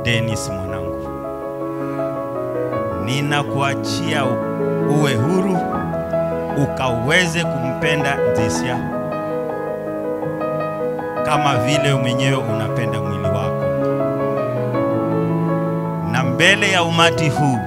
Dennis mwanangu, ninakuachia u- uwe huru ukaweze kumpenda Nzisya kama vile mwenyewe unapenda mwili wako, na mbele ya umati huu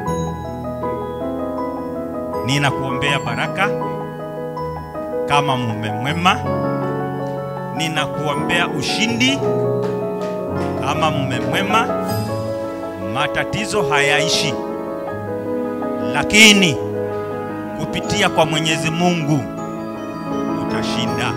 ninakuombea baraka kama mume mwema, ninakuombea ushindi kama mume mwema. Matatizo hayaishi, lakini kupitia kwa Mwenyezi Mungu utashinda.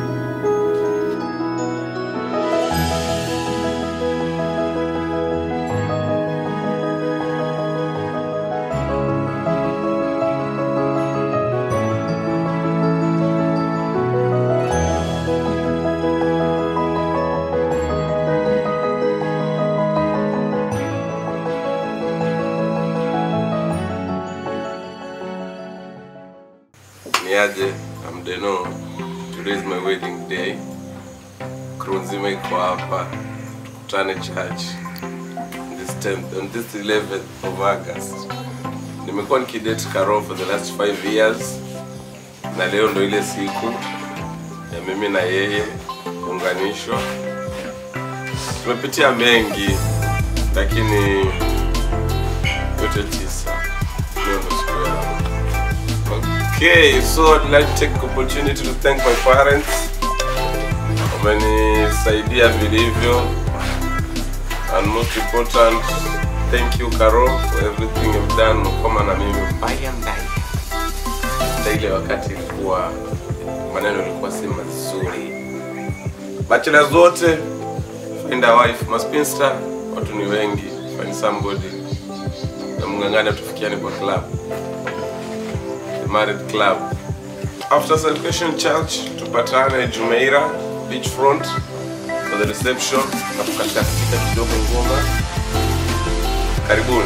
niaje I'm Deno. Today is my wedding day. Crew nzima iko hapa, tukutane church on this 10th, on this 11th of August. Nimekuwa nikidate Karo for the last 5 years na leo ndo ile siku ya mimi na yeye kuunganishwa. Tumepitia mengi lakini yote tisa, leo ndo siku yangu. Okay, so I'd like to take the opportunity to thank my parents. Wamenisaidia vilivyo. And most important, thank you Karo for everything you've done kama na mimi mbaya mbaya. Hata ile wakati ilikuwa maneno ilikuwa si mazuri. Bachelors zote find a wife, maspinster watu ni wengi, find somebody na mng'ang'ane tufikiane kwa club the married club. After Salvation Church, tupatane Jumeira beachfront for the reception na kukatika katika kidogo ngoma. Karibuni.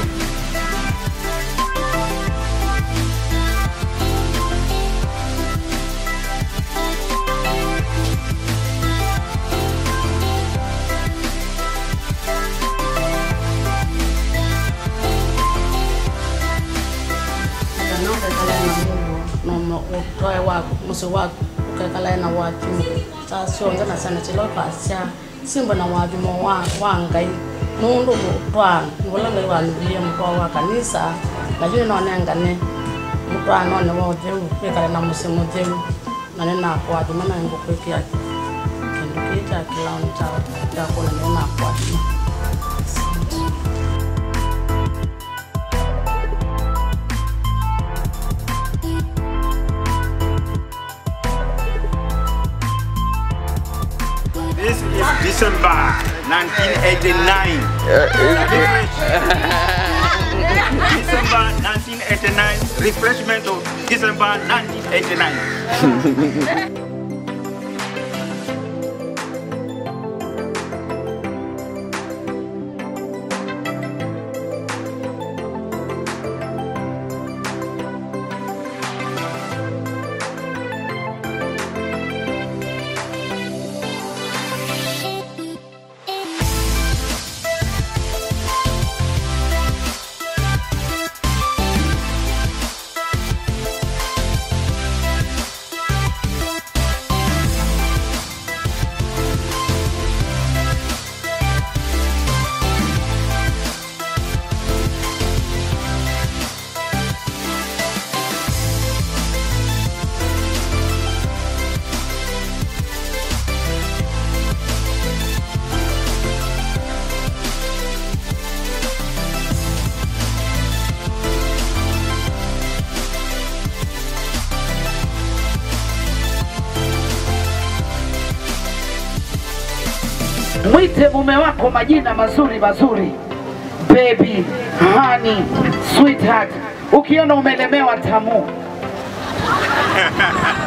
kana ukekala na mungu noma utoe wako musi wako ukekala na watu sasionza na sana chilo pasya simba na watu mo wa wangai nundu mutwana nibula ngai wanu biye mutwa wa kanisa lakini nonenga ni mutwana one wotheu kwikala na musi mutheu na ni nakwatu mana ngukwikia kindu kii cha kilauni cha chakula ni nakwatu This is December 1989. December 1989, refreshment of December 1989. Mwite mume wako majina mazuri mazuri, baby, honey, sweetheart. Ukiona umelemewa tamu,